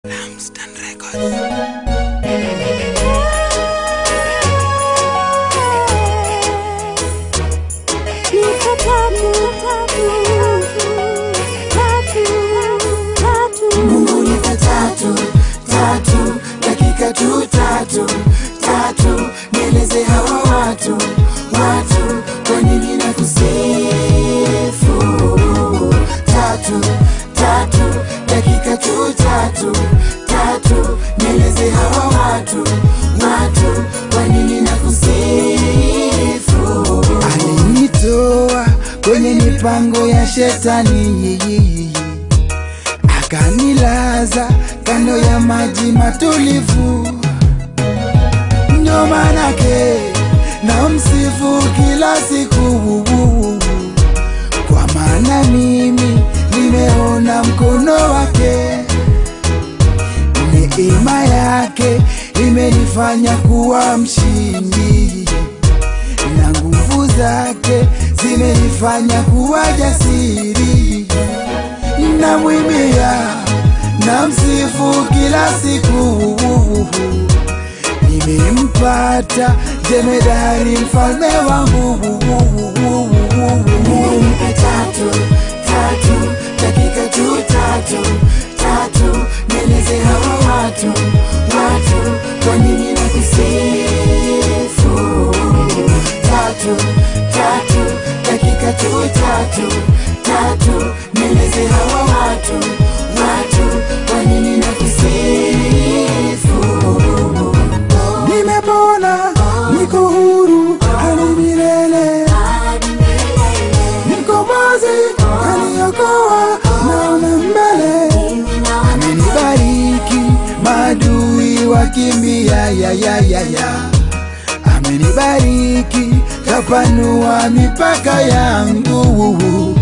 Lampstand Records. Mungu nipe tatu tatu dakika tu tatu tatu, nieleze hawa watu watu kwa nini na kusifu tatu tatu dakika tu tatu tatu, nieleze hawa watu watu kwa nini na kusifu alinitoa kwenye mipango ya shetani akanilaza kando ya maji matulivu, ndo manake na msifu kila siku, kwa maana mimi nimeona mkono wake, neema yake imenifanya kuwa mshindi na nguvu zake zimenifanya kuwa jasiri na mwimbia na msifu kila siku, nimempata jemedari mfalme wangu. Nipe tatu tatu dakika tu tatu tatu, nieleze hawa watu watu kwa nini na kusifu tatu tatu dakika tu tatu tatu, nieleze hawa watu watu kwa nini na kusifu. Nimepona, niko huru hadi milele, mkombozi kaniokoa, naona mbele, amenibariki maadui wakimbia, ya ya ya ya amenibariki kapanua mipaka yangu